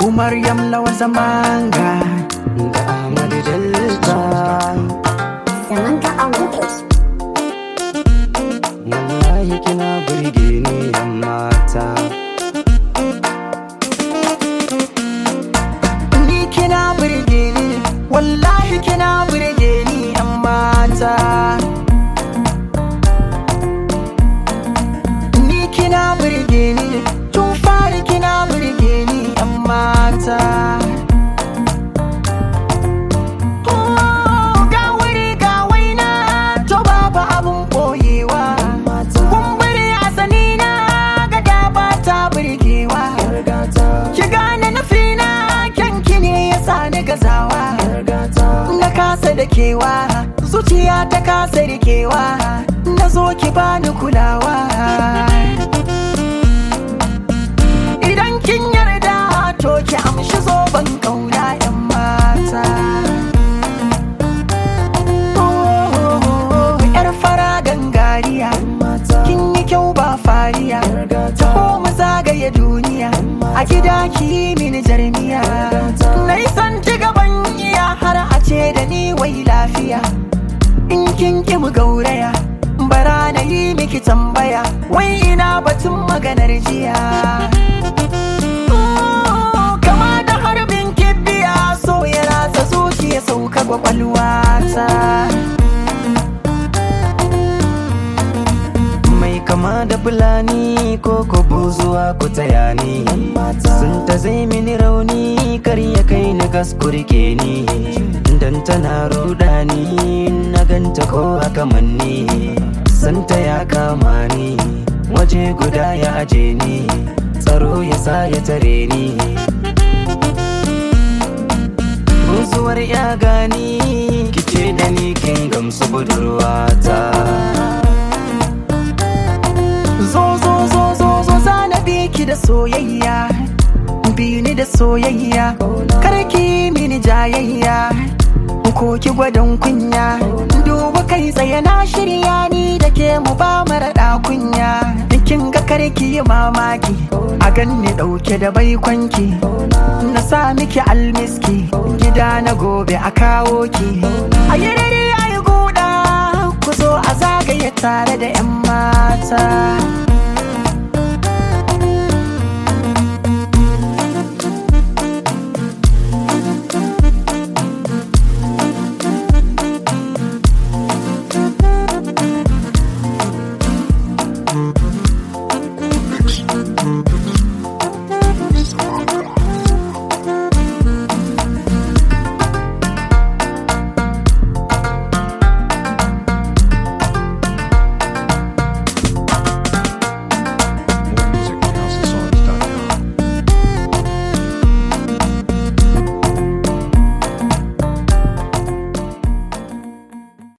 Maryam lawa zamanga da Ahmad Delta Zaman ka on page. wallahi kina burge ni yan mata Ni kina burge ni wallahi kina burge ni yan mata Ni kina burge ni tun fari kina burge ni yan mata Oh, ga wuri ga waina to babu abun boyewa kumburi a sanina ga daba ta burgewa ki gane nufina kyanki ne ya sa ni gazawa na kasa da kewa zuciya ta kasa rikewa na zo ki bani kulawa idan kin yarda to ki amshi zoben kauna yan mata Oh, yar fara gangariya kin yi kyau ba fariya taho mu zagaye duniya a gida ki yi mini jarmiya na yi san ci gaban iya har a ce da ni wai lafiya in kin ki mu gauraya bara na yi miki tambaya wai ina batun maganar jiya Oh, kama da harbin kibiya so ya ratsa zuciya sauka kwakwalwata mai kama da fulani ko ko buzuwa ku taya ni sun ta zai mini rauni kar ya kai ni gaskurke ni dan tana ruda ni na ganta ko aka manni santa ya kama ni waje guda ya aje ni tsaro ya sa ya tare ni buzuwar ya gani kice da ni kin gamsu budurwata Zo zo zo zo zo zana biki da soyayya bi ni da soyayya karki mini jayayya ko ki gwadon kunya duba kai tsaye na shirya ni da ke mu ba mara kunya kin ga karki yi mamaki a ganni dauke da baikwanki na sa miki almiski gida na gobe a kawo ki a yi rere a yi guda ku zo a zagaye tare da 'yan mata